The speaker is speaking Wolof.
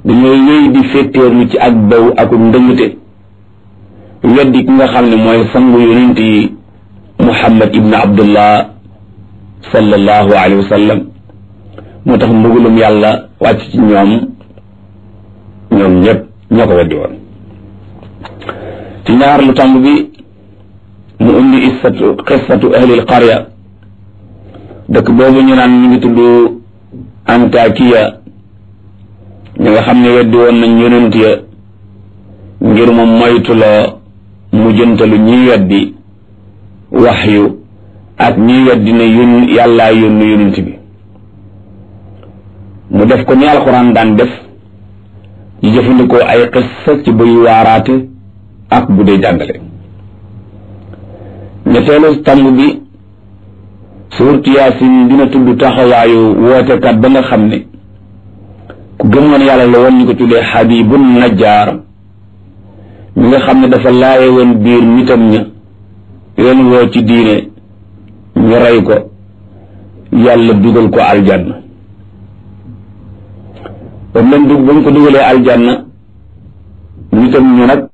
dañoo wéy di féttéerlu ci ak daw ak ndëngte weddi ki nga xam ne mooy sangu yonent yi muhammad ibn abdullah sallallahu alayhi wa sallam moo tax mbugulum yàlla wàcc ci ñoom ñoom ñëpp ñoo ko weddi woon ci ñaar lu tàmb bi mu indi issatu xissatu ahlil qarya dëkk boobu ñu naan ñu ngi tudd antakiya ñi nga xam ne weddi woon nañ yonent ya ngir moom moytuloo mu jëntalu ñiy weddi waxyu ak ñiy weddi ne yón yàllaa yónnu yonent bi mu def ko ni alxuraan daan def di jëfandikoo ay xissa ci buy waaraate ak bu dee jàngale ñetteelu tàmb bi suurtu yaasin dina tudd taxawaayu wootekat ba nga xam ne ku gëmoon yàlla la woon ñu ko tuddee xabibun najjaar mi nga xam ne dafa laaye woon biir nitam ña leen woo ci diine ñu rey ko yàlla dugal ko aljanna ba mu leen dug ba mu ko dugalee aljanna nitam ñu nag